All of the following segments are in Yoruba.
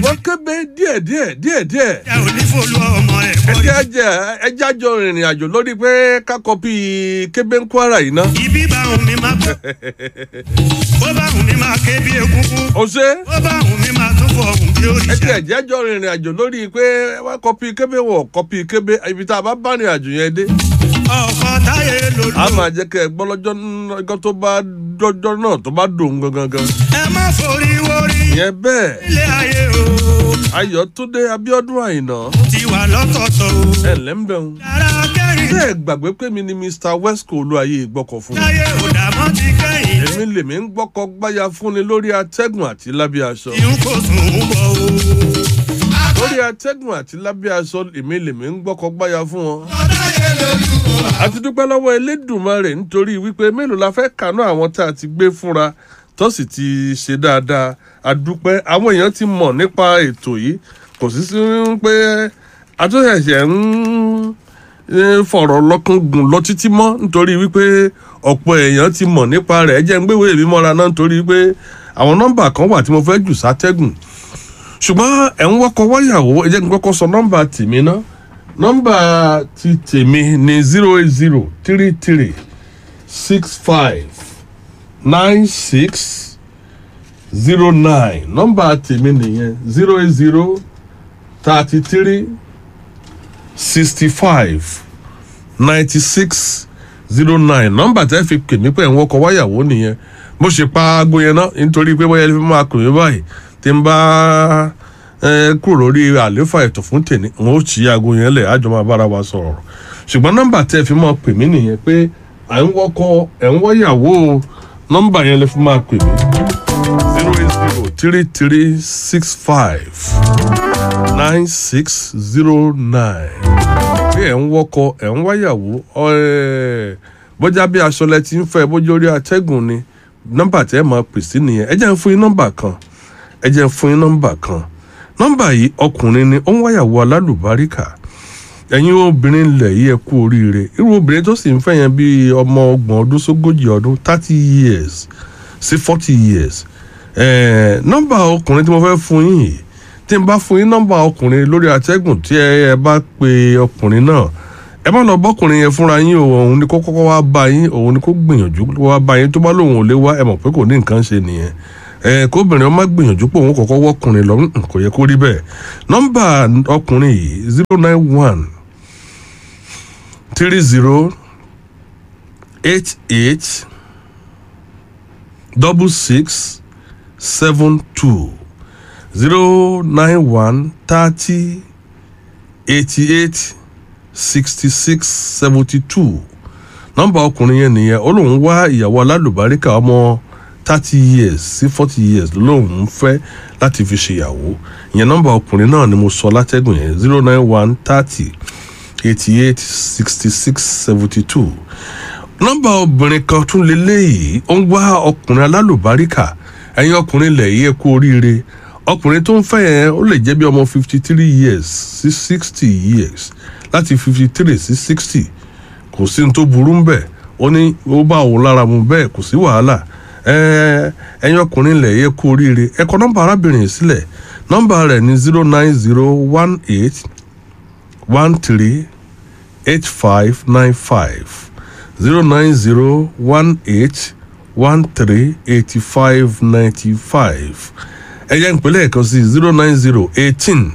ṣùgbọ́n kébé díẹ̀díẹ̀ díẹ̀díẹ̀ ẹ ò ní fòlú ọmọ ẹ̀ bọ́ ẹjẹ́ ẹjẹ́ ẹjẹ́ àjọ rìnrìn àjò lórí pé ká kọ́pì kébé ń kwara yìí ná. ibi bá òun mi máa bọ́ bó bá òun mi máa ké bí egungun ó ṣe bó bá òun mi máa tún fọ òun bí ẹjẹ́ òrìṣà ẹjẹ́ àjọ rìnrìn àjò lórí pé wá kọ́pì kébé wọ̀ kọ́pì kébé ibi tá a bá bá rìn àjò yẹn dé. ọkọ táyé lòlò a máa jẹ́ kẹ́ ẹ gbọ́ lọ́jọ́ lọ́jọ́ tó bá dọ́jọ́ náà tó bá dòun gangan gan. ẹ má forí wórí ìyẹn bẹ́ẹ̀ ilé ayé o ayọ̀túndé abiodun àyìnà ti wà lọ́tọ̀ọ̀tọ̀ o ẹ̀ ǹlẹ́ ń bẹ̀rù. yàrá kẹrin ṣé ẹ gbàgbé pé mi ni mr wesco olúwayé gbọ́kọ̀ fún mi. táyé ò dàmọ́ ti kẹ́yìn èmi lèmi ń gbọ́kọ̀ gbáya fúnni lórí atẹ́gùn àti lábẹ́ aṣọ. ìhun kò sùn ún bọ̀ o. lórí atẹ́gùn àti lábẹ́ aṣọ èmi lèmi ń gbọ́kọ̀ gbáya fún wọn. àti dúpẹ́ lọ́wọ́ elédùnmarè nítorí wípé mélòó la fẹ́ kànú àwọn tá a ti gbé fúnra tó sì ti ṣe dáadáa àdúpẹ́ àwọn èèyàn ti mọ̀ nípa ètò yìí kò sí sí pé àtúnṣẹ̀ṣẹ̀ ń eh, fọ̀rọ̀ lọ́kàn gùn lọ títí mọ́ nítorí wípé ọ̀pọ̀ èèyàn ti mọ̀ nípa rẹ̀ ẹ jẹ́ ń gbéwèé mi mọ́ra náà nítorí pé àwọn nọ́mbà kan wà tí mo fẹ́ jù sátẹ́gùn ṣùgbọ́n ẹ̀ ń wọ́kọ̀ wáyàwó ẹ jẹ́ kí n kọ́kọ́ sọ nọ́mbà tèmi ná nọ́mbà ti tèmi ni zero eight zero three three six five nine six zero nine nọ́mbà tèmi nìyẹn zero eight zero thirty three sixty five ninety six zero nine nọ́mbà tẹ́ fi pè mí pé ẹ̀ ń wọ́kọ̀ wáyàwó nìyẹn mo ṣe pa aago yẹn náà nítorí pé bóyá ẹ fi máa pè mí báyìí tí n bá ẹ kúrò lórí àléfà ètò fún tèmi n ó ṣí aago yẹn lẹ̀ àjọ máa bára wa sọ̀rọ̀ ṣùgbọ́n nọ́mbà tẹ́ fi máa pè mí nìyẹn pé à ń wọ́kọ̀ ẹ̀ ń wáyàwó nọ́mbà yẹn lè fi máa pè mí zero eight zero three three six five nine six zero nine bí ẹ̀ ń wọ́kọ̀ ẹ̀ ń wáyàwó ẹ̀ bójá bí aṣọ lẹ ti ń fẹ́ bójú orí atẹ́gùn ni nọ́mbà tẹ́ ẹ máa pè sí nìyẹn ẹ jẹ́ ń fún yín nọ́mbà kan ẹ jẹ́ ń fún yín nọ́mbà kan nọ́mbà yìí ọkùnrin ni ó ń wáyàwó alálùbáríkà ẹ̀yin obìnrin ilẹ̀ yìí ẹ kú oríire irú obìnrin tó sì ń fẹ́ yẹn bíi ọmọ ọgbọ̀n ọdún sógójì ọdún thirty years sí forty years ẹ̀ẹ́ nọ́mbà ọkùnrin tí mo fẹ́ fún yín yìí tí n bá fún yín nọ́mbà ọkùnrin lórí atẹ́gùn tí ẹ ẹ bá pe ọkùnrin náà ẹ má lọ bọ́kùnrin yẹn fúnra yín o òun ni kó kọ́kọ́ wá bá yín òun ni kó gbìyànjú wá bá yín tó bá lóun ò lè wá ẹ mọ̀ pé kò ní nǹkan ṣe nìyẹn ẹ kóbìnrin ọmọ gbìyànjú pé òun kọ́kọ́ wọ́kùnrin lọ mm, kò yẹ kó rí bẹ́ẹ̀ nọ́mbà ọkùnrin yìí zero nine one three zero eight eight double six seven two zero nine one thirty eighty eight sixty six seventy two nọ́mbà ọkùnrin yẹn nìyẹn ó lóun wá ìyàwó alálùbáríkà ọmọ thirty years sí forty years lóun ń fẹ́ láti fi ṣèyàwó ìyẹn nọ́mbà ọkùnrin náà ni mo sọ látẹ́gùn yẹn zero nine one thirty eighty eight sixty six seventy two nọ́mbà obìnrin kan tún lélẹ́yìí ó ń wá ọkùnrin alálùbáríkà ẹ̀yin ọkùnrin ilẹ̀ yìí ẹ kú oríire ọkùnrin tó ń fẹ́ yẹn ó lè jẹ́ bí ọmọ fifty three years sí sixty years láti fifty three sí sixty kò sí ní tó burú ń bẹ̀ ó ní ó bá òun lára mu bẹ́ẹ̀ kò sí wàhálà Ẹ- ẹ̀yin ọkùnrin ilẹ̀ yìí ẹ kú oríire ẹ kọ nọ́mbà arábìnrin yìí sílẹ̀ nọ́mbà rẹ̀ ní zero nine zero one eight one three eight five nine five zero nine zero one eight one three eighty five ninety five ẹ̀yà ìpínlẹ̀ kan sí zero nine zero eighteen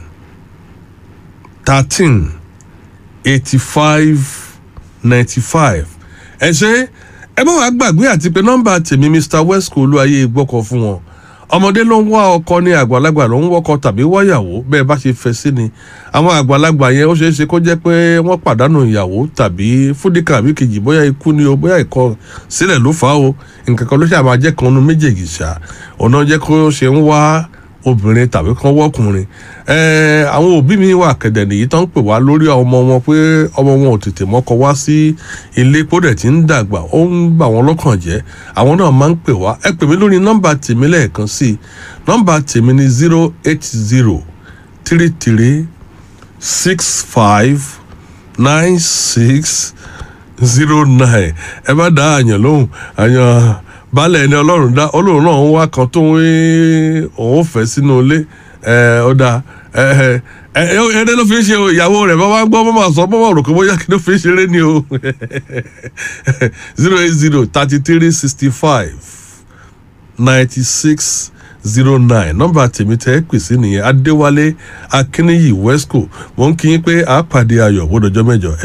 thirteen eighty five ninety five ẹ ṣe ẹ bá wàá gbàgbé àti pé nọ́mbà tèmi mr wesco olúwayé gbọ́kọ̀ fún wọn ọmọdé ló ń wá ọkọ ní àgbàlagbà ló ń wọkọ tàbí wáyàwó bẹ́ẹ̀ bá ṣe fẹ́ sí ni àwọn àgbàlagbà yẹn ó ṣeé ṣe kó jẹ́ pé wọ́n pàdánù ìyàwó tàbí fúdíkà àbí kejì bóyá ikú ni o bóyá ìkọ sílẹ̀ ló fà á o nǹkan kan ló ṣe àmà jẹ́ kan nu méjèèjì ṣá ọ̀nà jẹ́ kó ṣe ń wá obìnrin tàbí kan wọ́kùnrin ẹ̀ẹ́ àwọn òbí mi wà kẹ̀dẹ̀ nìyí tó ń pè wá lórí ọmọ wọn pé ọmọ wọn ò tètè mọ́kọ wá sí ilé kódẹ̀ tí ń dàgbà ó ń bà wọ́n lọ́kàn jẹ́ àwọn náà máa ń pè wá ẹ pè mí lórí nọ́mbà tèmi lẹ́ẹ̀kan sí i nọ́mbà tèmi ni zero eight zero three three six five nine six zero nine ẹ bá dá àyàn lóhùn àyàn baálẹ̀ ẹni ọlọ́run dá ọlọ́run náà ń wá kan tó ń òun fẹ́ sínú ilé ẹ ó dáa ẹ ẹ ẹ ẹdẹ ló fi ń ṣe o ìyàwó rẹ̀ bá wá gbọ́ bọ́ máa sọ bọ́ máa rò pé bóyá kí ló fi ń ṣeré ni o zero eight zero thirty three sixty five ninety six zero nine nọ́mbà tèmi tẹ́ ẹ pè sí nìyẹn adéwálé akínníyì wesco mo ń kí yín pé àápàdé ayọ̀ wọ́dọ̀jọ́ mẹ́jọ